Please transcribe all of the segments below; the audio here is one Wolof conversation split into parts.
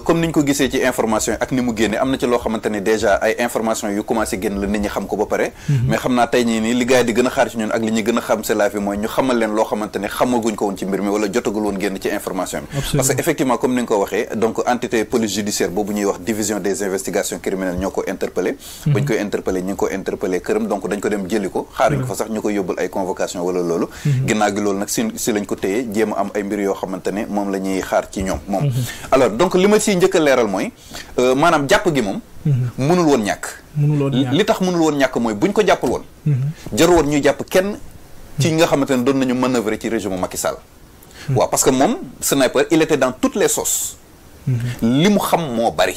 comme ni ñu ko gisee ci information yi ak ni mu génne am na ci loo xamante ni déjà ay information yu commencé génn la nit ñi xam ko ba pare mais xam naa tey ñii nii li gars yi di gën a xaar ci ñun ak li ñuy gën a xam c'est la fi mooy ñu xamal leen loo xamante ni xamaguñ ko woon ci mbir mi wala jotagul woon génn ci information bi Absolument. parce que effectivement comme ni nga ko waxee donc entité police judiciaire boobu ñuy wax division des investigations criminelles ñoo ko interpellé bañ koy interpellé ñi ngi ko interpellé këram donc dañ ko dem jëli ko xaaruñ ko fa sax ñu koy yóbbul ay convocation wala loolu ginnaaw gi loolu nag si si lañ ko téyee jéem a am ay mbir yoo xamante ne moom la ñuy xaar ci ñoom moom alors donc li ma siy njëkk a leeral mooy euh, maanaam jàpp gi moom mënul woon ñàkk mënuloon ñàkk. li tax mënul woon ñàkk mooy buñ ko jàppal woon jaru woon ñuy jàpp kenn ci ñi nga xamante ne doon nañu manœuvrer ci régime Macky Sall waaw parce que moom sniper il était dans toutes les sauces li mu xam moo bari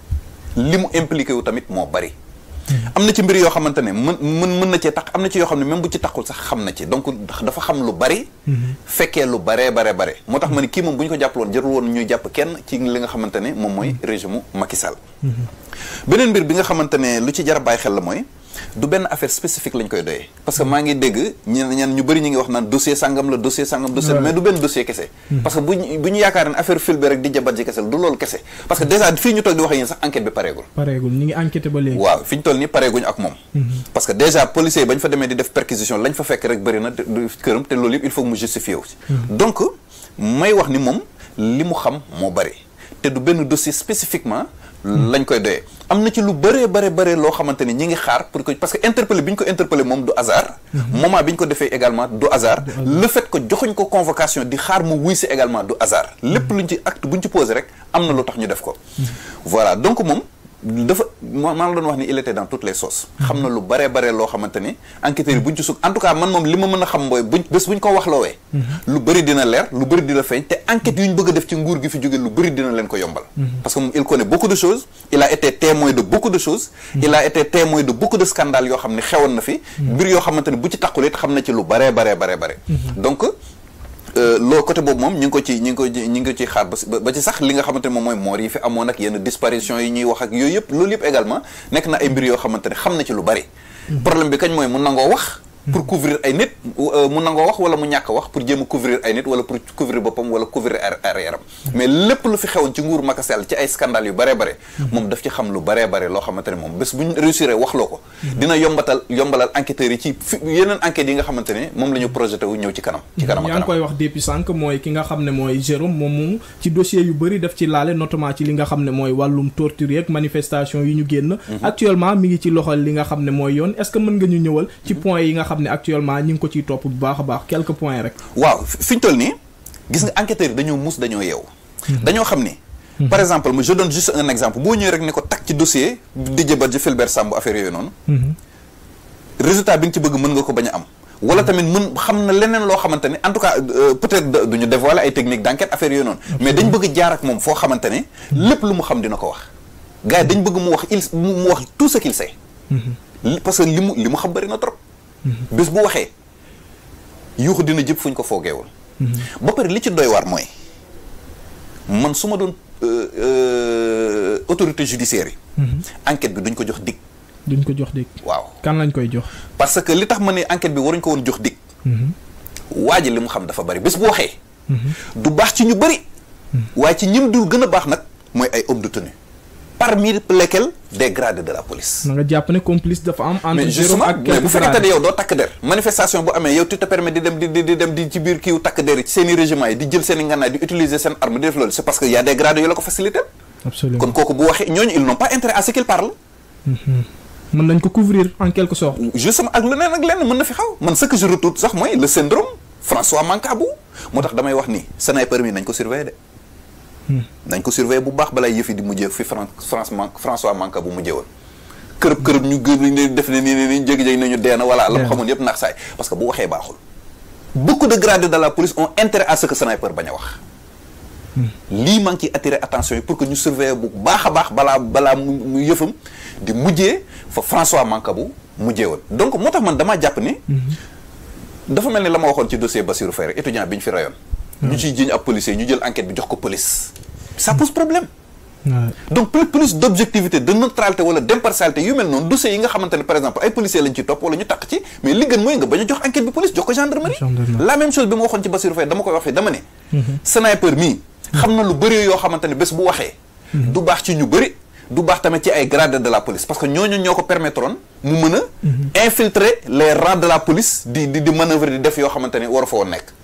li mu impliqué wu tamit moo bari am na ci mbir yoo xamante ne mën mën mën na cee tax am na ci yoo xam ne même bu ci taxul sax xam na ci donc dafa xam lu bari fekkee lu baree bare bare moo tax ma ne kii moom bu ñu ko jàppaloon jarul woon ñuy jàpp kenn ci li nga xamante ne moom mooy régime Macky Sall beneen mbir bi nga xamante ne lu ci jar a bàyyi xel la mooy du benn affaire spécifique lañ koy doyee parce que maa ngi dégg ñen ñen ñu bëri ñu ngi wax naan dossier sangam la dossier sangam dossier mais du benn dossier kese parce que bu ñu bu ñu yaakaar ne affaire fil bi rek di jabat ji kese la du loolu kese parce que déjà fii ñu toog di wax yéen sax enquête bi pareegul pareegul ñu ngi enquêté ba léegi. waaw fi ñu toll nii pareeguñu ak moom parce que déjà policiers yi bañ fa demee di def perquisition lañ fa fekk rek bëri na te- du këram te loolu yëpp il faut que mu justifié wu ci donc may wax ni moom li mu xam moo bëri te du benn dossier spécifiquement lañ koy doyee am na ci lu bëree bare bare loo xamante ni ñi ngi xaar pour que parce que interpellé bi ñu ko interpellé moom du hasard moment bi ñu ko defee également du hasard le fait que joxuñ ko convocation di xaar mu wuy si également du hasard lépp luñ ci acte buñ ci posé rek am na lu tax ñu def ko voilà donc moom dafa ma maa la doon wax ni il était dans toutes les sauces xam na lu bare bare loo xamante ni enquêteurs yi buñ ci sukk en tout cas man moom li ma mën a xam mooy buñ bés buñ ko wax loowee lu bëri dina leer lu bëri dina feeñ te enquête yu ñu bëgg a def ci nguur gi fi jóge lu bëri dina leen ko yombal parce que moom il connaît beaucoup de choses il a été témoin de beaucoup de choses il a été témoin de beaucoup de scandales yoo xam ne xewoon na fi mbir yoo xamante ne bu ci taqul it xam na ci lu bare bare bare bare donc loolu côté boobu moom ñu ngi ko ci ñu ngi ko ci ñu ngi ko ci xaar ba si- ba ci sax li nga xamante ne moom mooy moor yi fi amoon ak yenn disparition yi ñuy wax ak yooyu yëpp loolu yëpp également nekk na ay mbir yoo xamante ne xam na ci lu bari problème bi kañ mooy mu nangoo wax pour couvrir ay nit euh, mu nangoo wax wala mu ñàkk wax pour jéem a couvrir ay nit wala pour couvrir boppam wala couvrir ar- arrière am mais lépp lu fi xewoon ci nguur Macky Sall ci ay scandale yu baree bare moom daf ci xam lu baree bare loo xamante ne moom bés bu ñu réussir wax loo ko dina yombatal yombalal enquêteurs yi ci fi yeneen enquêtes yi nga xamante ne moom la ñu projeté wu ñëw ci kanam ci kanam a yaa ngi kanam koy wax depuis sànq mooy ki nga xam ne mooy Jérôme moom moom ci dossier yu bëri daf ci laale notamment ci li nga xam ne mooy wàllum torture yeeg manifestation yi ñu génn actuellement mi ngi ci loxol li nga xam ne mooy yoon est-ce que mën nga ñu ñëwal ci points yi nga xam ne actuellement ñi ngi ko ciy topp bu baax a baax quelques points rek waaw fi fi ñu toll nii gis nga enquêteurs yi dañoo mus dañoo yeew dañoo xam ni par exemple je donne juste un exemple boo ñëwee rek ne ko takk ci dossier Didier Badji Fulbert Sambou affaire yooyu noonu résultat bi nga ci bëgg mën nga ko bañ a am wala tamit mën xam na leneen loo xamante ne en tout cas euh, peut-être de- duñu dévoiler ay techniques d'enquête affaire yooyu noonu mais dañ bëgg jaar ak moom foo xamante ne lépp lu mu xam dina ko wax gars yi dañ bëgg mu wax il mu mu wax tout ce qu'il sait li- parce que li mu li mu xam bëri na trop bés bu waxee yuuxu dina jëpp fu ñu ko foogeewul ba pare li ci doy waar mooy man su ma doon euh, euh, autorité judiciaire yi enquête bi duñ ko jox dig duñ ko jox dégg waaw kan lañ koy jox parce que li tax ma ne enquête bi waruñ ko woon jox dig waa ji li mu xam dafa bari bés bu waxee du baax ci ñu bari waaye ci ñim dul gën a baax nag mooy ay hommes de tenue parmi lesquels des grades de la police na nga jàpp ne complice dafa am entre mais Jérôme justement ak mais bu quelques fekkente ne grades yow doo takk der manifestation bu amee yow tu te permets di dem di di di dem di ci biir kiiw takk der yi seen i régiment yi di jël seen i ngànnaay di utiliser seen arme di def loolu c'est parce que y a des grades yu la ko facilité absolument kon kooku bu waxee ñooñu ils n'ont pas intérêt à ce qu'il parle mën nañ ko couvrir en quelque sorte justement ak leneen ak leneen mën na fi xaw man ce que je retourne sax mooy le syndrome François Mancabou moo tax damay wax ni sniper mi nañ ko surveiller de nañ ko surveiller bu baax balay yëf yi di mujjee fi Fran France Man François Mancabou mujjee woon kërëb kërëb ñu gën ne def ne nii nii jégi-jégi nañu dee na voilà la mu Dee na. xamoon yëpp naax saay parce que bu waxee baaxul beaucoup de gradés de la police ont intérêt à ce que sniper bañ a wax lii maa ngi ciy attirer attention yi pour que ñu surveiller bu baax a baax balaa balaa mu mu yëfam di mujjee fa François Mancabou mujjee woon donc moo tax man damaa jàpp ni dafa mel ni la ma waxoon ci dossier Bassirou Faye rek étudiant bi ñu fi rayoon ñu ciy jiñ ab policier ñu jël enquête bi jox ko police ça pose problème Ouais. donc plus plus d'objectivité de neutralité wala d'impartialité yu mel noonu dossiers yi nga xamante ne par exemple ay policiers lañ ci topp wala ñu takk ci mais li gën mooy nga bañ a jox enquête bi police jox ko gendarmerie Gendarmerie. la même chose bi ma waxoon ci Bassirou Faye dama koy wax fii dama ne sniper mii xam na lu bëri yoo xamante ne bés bu waxee du baax ci ñu bëri du baax tamit ci ay grades de la police parce que ñooñu ñoo ko permettroon mu mën a infiltrer les rangs de la police di di di manœuvre di def yoo xamante ni waru fa woon nekk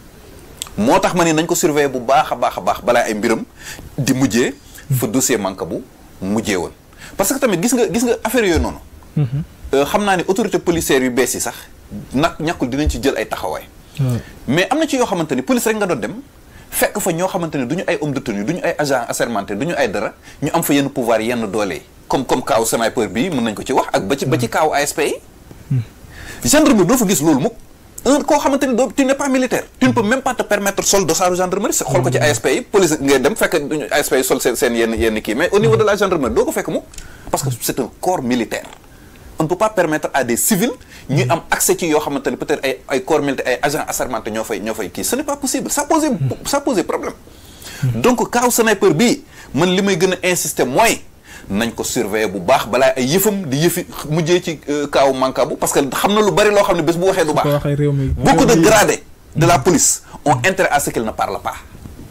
moo tax ma ni nañ ko surveiller bu baax a baax a baax balaa ay mbiram di mujjee fa dossier manque bu mujjee woon parce que tamit gis nga gis nga affaire yooyu noonu xam naa ni autorité policière yu bees yi sax nag ñàkkul dinañ ci jël ay taxawaay mais am na ci yoo xamante ni police rek nga doon dem fekk fa ñoo xamante ni du ñu ay homme de tenue du ñu ay agent assermenté du ñu ay dara ñu am fa yenn pouvoir yenn doole yi comme comme kaaw sniper bi mën nañ ko ci wax ak ba ci ba ci kaaw ASP yi gendarmerie doo fa gis loolu mukk un koo xamante ni doo tu n'es pas militaire tu ne peux même pas te permettre sol dossaaru gendarmerie xool ko ci ASP yi police ngay dem fekk ASP yi sol seen seen yenn yenn kii mais au niveau de la gendarmerie doo ko fekk mukk parce que c'est un corps militaire on ne peut pas permettre à des civils ñuy am accès ci yoo xamante ne peut-être ay ay corps militaires ay agents assermentés ñoo fay ñoo fay kii ce n'est pas possible ça pose ça pose problème donc kaaw sniper bii man li may gën a insister mooy nañ ko surveiller bu baax balaa ay yëfam di yëfi mujjee ci kaaw mankabu parce que xam na lu bari loo xam ne bés bu waxee du baax beaucoup de gradés de la police ont intérêt à ce qu'il ne parle pas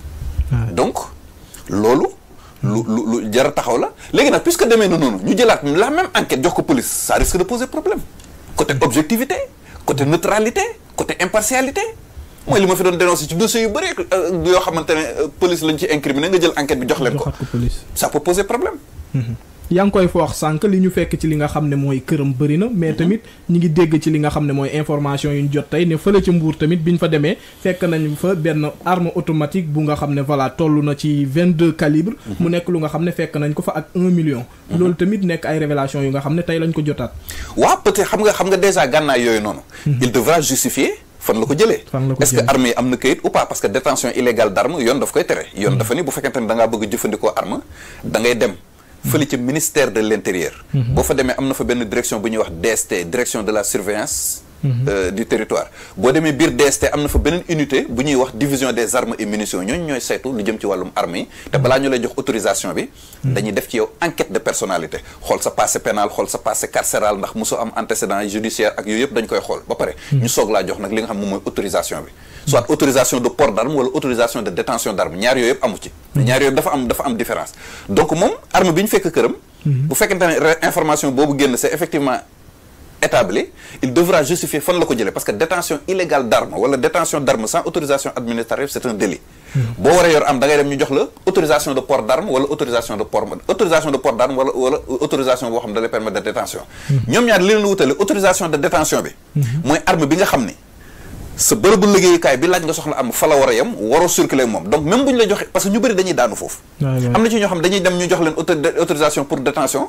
donc loolu lu lu lu jar a taxaw la léegi nag puisque demee na noonu ñu jëlaat la même enquête jox ko police ça risque de poser problème côté objectivité côté neutralité côté impartialité mooy li ma fi doon dénoncer ci dossiers yu bëri yoo xamante ne police lañ ci incriminé nga jël enquête bi jox leen ko ça peut poser problème yaa ngi koy foox sànq li ñu fekk ci li nga xam ne mooy këram bëri na mais tamit ñi ngi dégg ci li nga xam ne mooy information yu ñu jot tey ne fële ci mbuur tamit bi ñu fa demee fekk nañ fa benn arme automatique bu nga xam ne voilà toll na ci vingt deux calibre mu nekk lu nga xam ne fekk nañ ko fa ak un million loolu tamit nekk ay révélation yu nga xam ne tey lañ ko jotaat waaw peut-être xam nga xam nga déjà gànnaay yooyu noonu il devra justifier fan la ko jëlee est-ce que arme yi am na kayit ou pas parce que détention illégale d'arme yoon daf koy tere yoon dafa ni bu fekkente ne da ngaa bëgg jëfandikoo arme da ngay dem fële ci ministère de l'intérieur boo fa demee am na fa benn direction bu ñuy wax DST direction de la surveillance du territoire boo demee biir DST am na fa beneen unité bu ñuy wax division des armes et munitions ñooñu ñooy saytu lu jëm ci wàllum armes yi te balaa ñu lay jox autorisation bi dañuy def ci yow enquête de personnalité xool sa passé pénal xool sa passé carcéral ndax mosoo am antécédent judiciaire ak yooyu yëpp dañ koy xool ba pare ñu soog laa jox nag li nga xam moom mooy autorisation bi soit autorisation de port d'arme wala autorisation de détention d'arme ñaar yooyu yëpp amu ci ñaar yooyu dafa am dafa am différence donc moom arme bi ñu fekk këram bu fekkente ne information boobu génn c'est effectivement établi il devra justifier fan la ko jëlee parce que détention illégale d'arme wala détention d'arme sans autorisation administrative c'est un délit boo waree yor am da ngay dem ñu jox la autorisation de port d'arme wala autorisation de port autorisation de port d'arme wala wala autorisation boo xam ne da lay permettre de détention ñoom ñaar li leen wutale autorisation de détention bi mooy arme bi nga xam ni sa bërëbu liggéeyukaay bi laaj nga soxla am fa la war a yem waroo circuler moom donc même bu ñu la joxe parce que ñu bëri dañuy daanu foofu am na ci ñoo xam dañuy dem ñu jox leen autorisation pour détention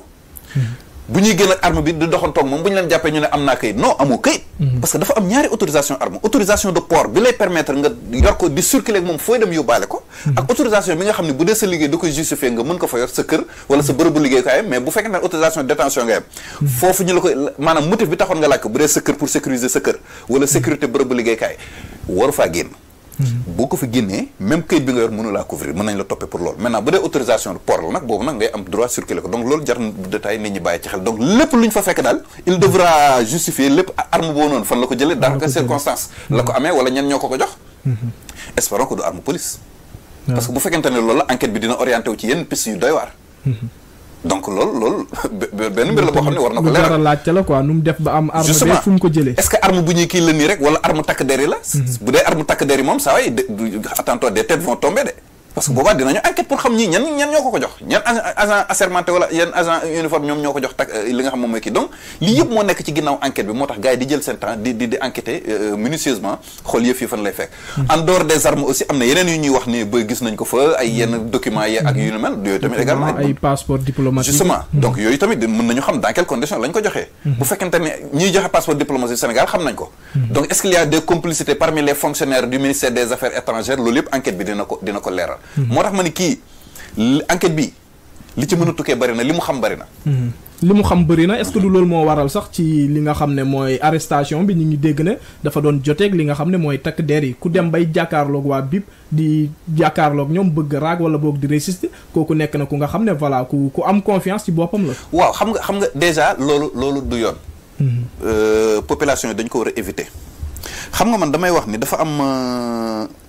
bu ñuy génn ak arme bi di doxantoog moom bu ñu leen jàppee ñu ne am naa kayit non amoo kayit parce que dafa am ñaari autorisation arme autorisation de port bi lay permettre nga yor ko di circuler ak moom fooy dem yóbbaale ko ak autorisation bi nga xam ne bu dee sa liggéey da koy justifier nga mën ko fa yor sa kër wala sa bërëbu liggéeykaay mais bu fekkee ne autorisation de détention nga yem foofu ñu la koy maanaam motif bi taxoon nga laaj ko bu dee sa kër pour sécuriser sa kër wala sécurité bërëbu liggéeykaay waru faa génn boo ko fi génnee même kayit bi nga yor mënu laa couvrir mën nañ la toppee pour loolu maintenant bu dee autorisation de port la nag boobu nag ngay am droit circuler ko donc loolu jar na détail nit ñi bàyyi ci xel donc lépp lu ñu fa fekk daal il devra justifier lépp arme boobu noonu fan la ko jëlee dans quelle circonstance la ko amee wala ñen ñoo ko ko jox espérons que du arme police parce que bu fekkente ne loolu la enquête bi dina orienté wu ci yenn piste yu doy waar donc loolu loolu benn mbir la boo xam ne war na ko leeral laajte la quoi nu mu def ba am arme bi fu mu ko jëlee est-ce que arme bu ñuy kii la nii rek wala arme takk der yi la bu dee arme takk der yi moom saa waay attends-toi des têtes vont tomber de parce que boobaa dinañu enquête pour xam ñii ñan ñan ñoo ko ko jox ñan agent assermenté wala yan agent uniforme ñoom ñoo ko jox tak li nga xam moom mooy kii donc lii yëpp moo nekk ci ginnaaw enquête bi moo tax gars yi di jël seen temps di di di enquêter minutieusement xool yëf yi fan lay fekk en dehors des armes aussi am na yeneen yu ñuy wax ni ba gis nañ ko fa ay yenn documents yi ak yu ni mel yooyu tamit également ay passeport diplomatique justement donc yooyu tamit mën nañu xam dans quelles conditions lañ ko joxee bu fekkente ne ñiy joxe passeport diplomatique Sénégal xam nañ ko donc est-ce qu'il y a des complicités parmi les fonctionnaires du ministère des affaires étrangères loolu yëpp enquête bi dina ko dina ko leeral moo tax ma ni kii enquête bi li ci mën a tukkee bari na li mu xam bari na li mu xam bëri na est-ce que du loolu moo waral sax ci li nga xam ne mooy arrestation bi ñu ngi dégg ne dafa doon joteeg li nga xam ne mooy takk der yi ku dem bay jàkkaarloog waa BIP di jàkkaarloog ñoom bëgg raag wala boog di résister kooku nekk na ku nga xam ne voilà ku ku am confiance ci boppam la. waaw xam nga xam nga déjà loolu loolu du yoon. population yi dañ ko war a éviter. xam nga man damay wax ni dafa am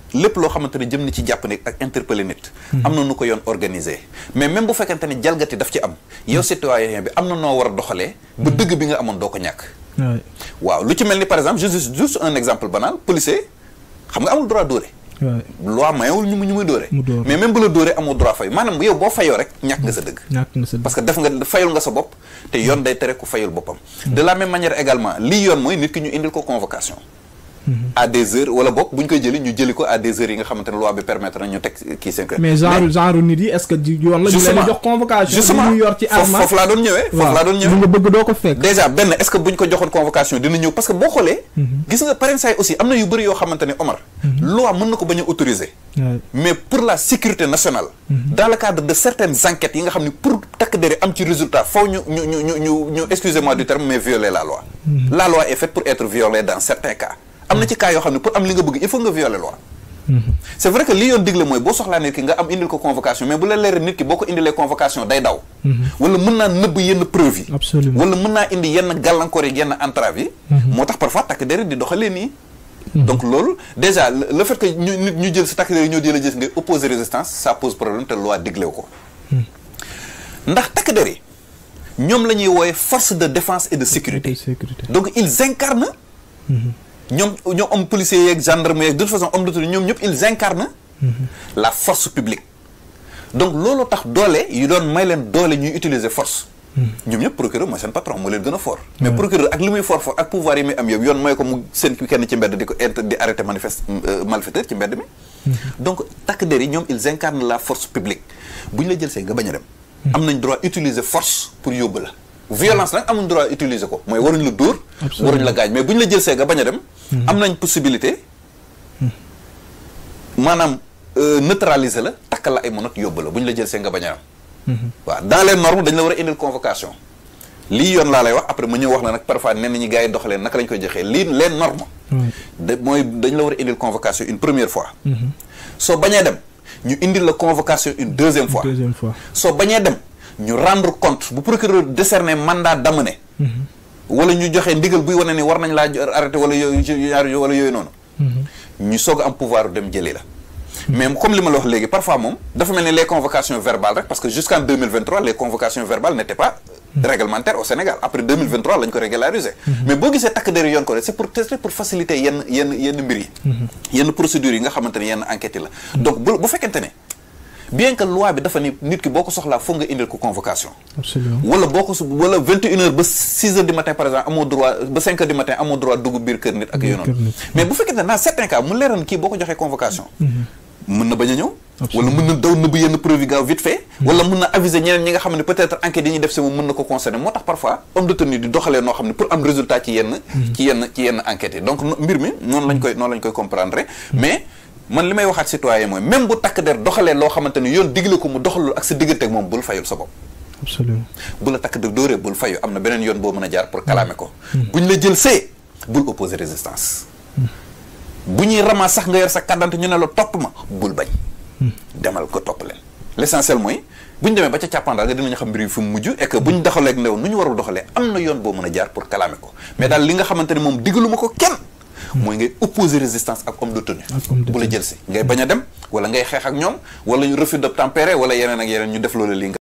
lépp loo xamante ne jëm na ci jàpp nit ak interpeller nit am na nu ko yoon organisé mais même bu fekkente ne jalgati daf ci am yow citoyen bi am na noo war a doxalee ba dëgg bi nga amoon doo ko ñàkk waaw lu ci mel ni par exemple juste juste un exemple banal policier xam nga amul droit dóore loi mayewul ñu mu ñu muy dóore mais même bu la dóoree amoo droit fay maanaam yow boo fayoo rek ñàkk nga sa dëgg parce que def nga fayul nga sa bopp te yoon day tere ku fayul boppam de la même manière également lii yoon mooy nit ki ñu indil ko convocation à des heures wala bokk bu ñu koy jëli ñu jëli ko à des heures yi nga xamante ne loi bi permettre na ñu teg kii seen mais genre genre nit yi est-ce que yoon la ñu leen jox convocation justement ñu yor ci arme foofu laa doon ñëwee foofu laa doon ñëwee lu nga bëgg doo ko fekk déjà benn est-ce que bu ñu ko joxoon convocation dina ñëw parce que boo xoolee gis nga parrain say aussi am na yu bëri yoo xamante ne Omar loi mën na ko bañ a autoriser mais pour la sécurité nationale dans le cadre de certaines enquêtes yi nga xam ne pour takk dere am ci résultat faw ñu ñu ñu ñu ñu ñu excusez-moi du terme mais violer la loi la loi est faite pour être violée dans certains cas am na ci cas yoo xam ne pour am li nga bëgg il faut nga violer loi c'est vrai que li yoon digle mooy boo soxlaa nit ki nga am indil ko convocation mais bu la leeree nit ki boo ko indilee convocation day daw wala mën naa nëbb yenn preuve yi absolument wala mën naa indi yenn gàllankoor yi yenn entrave yi moo tax parfois takk dere di doxalee nii donc loolu déjà le fait que ñu nit ñu jël si takk dere ñoo jël gis ngay opposer résistance ça pose problème te loi diglew ko ndax takk dere ñoom la ñuy wooye force de défense et de sécurité donc ils incarnent ñoom ñoom homme policier yeeg gendarme yeeg de toute façon homme d'autorité ñoom ñëpp ils incarnent la force publique donc loolu tax doole yu doon may leen doole ñuy utiliser force ñoom ñëpp procureur mooy seen patron moo leen gën a fort mais procureur ak li muy fort fort ak pouvoir yi muy am yëpp yoon mooy ko mu seen kenn ci mbedd di ko int di arrêter manifeste malfaiteur ci mbedd mi donc takk der yi ñoom ils incarnent la force publique bu ñu la jël see nga bañ a dem am nañ droit utiliser force pour yóbbu la violence nag amuñ droit utiliser ko mooy waruñ la dóor waruñ la gaañ mais bu ñu la jël see nga bañ a dem am nañ possibilité maanaam neutraliser la takkal la ay monot yóbbu la bu ñu la jël see nga bañ a am waaw dans les normes dañ la war a indil convocation lii yoon laa lay wax après ma ñëw wax la nag parfois nen ñi gars yi doxalee naka lañ koy joxee lii les normes da mooy dañ la war a indil convocation une première fois soo bañee dem ñu indil la convocation une deuxième fois soo bañee dem ñu rendre compte bu procureur décerner mandat d'amener wala ñu joxe ndigal buy wane ni war nañ laa arrêté wala yooyu wala yooyu noonu ñu soog a am pouvoir dem jëli la mais comme li ma la wax léegi parfois moom dafa mel ni les convocations verbales rek parce que jusqu'en 2023 les convocations verbales n'étaient pas réglementaires au Sénégal après 2023 lañ ko régulariser mais boo gisee takk der yoon ko rek c'est pour c'est pour faciliter yenn yenn yenn mbir yi yenn procédures yi nga xamante ne yenn enquêtes yi la donc bu bu fekkente ne bien que loi bi dafa ni nit ki boo ko soxlaa foog nga indil ko convocation absolument wala boo ko wala vingt et une heures ba six heures du matin par exemple amoo droit ba cinq heures du matin amoo droit dugg biir kër nit ak yooyu noonu mais bu fekkente ne dans certains cas mu leeral kii boo ko joxee convocation mën na bañ a ñëw wala mën na daw nëbb yenn preuve yi gaaw vite fait wala mën na aviser ñeneen ñi nga xam ne peut-être enquête yi ñuy def si moom mën na ko concerner moo tax parfois homme de tenue di doxalee noo xam ne pour am résultat ci yenn ci yenn ci yenn enquêtes yi donc mbir mi noonu lañ koy noonu lañ koy comprendre mais man li may waxaat citoyen mooy même bu takk der doxalee loo xamante ni yoon digle ko mu doxalul ak sa diggante ak moom bul fayul sa bopp absolument bu la takk der dóoree bul fayu am na beneen yoon boo mën a jaar pour kalaame ko buñ la jël see bul opposer résistance bu ñuy ramas sax nga yor sa kàddante ñu ne la topp ma bul bañ demal ko topp leen l'essentiel mooy bu ñu demee ba ca càppandaal nga dinañu xam mbir yi fu mu mujj et que bu ñu doxalee ak ndew nu ñu warul doxalee am na yoon boo mën a jaar pour kalaame ko mais daal li nga xamante ne moom digaluma ko kenn mooy ngay opposer résistance ak homme de tenue bu la jël si ngay bañ a dem wala ngay xeex ak ñoom wala ñu refus d'obtempérer wala yeneen ak yeneen ñu def loolu li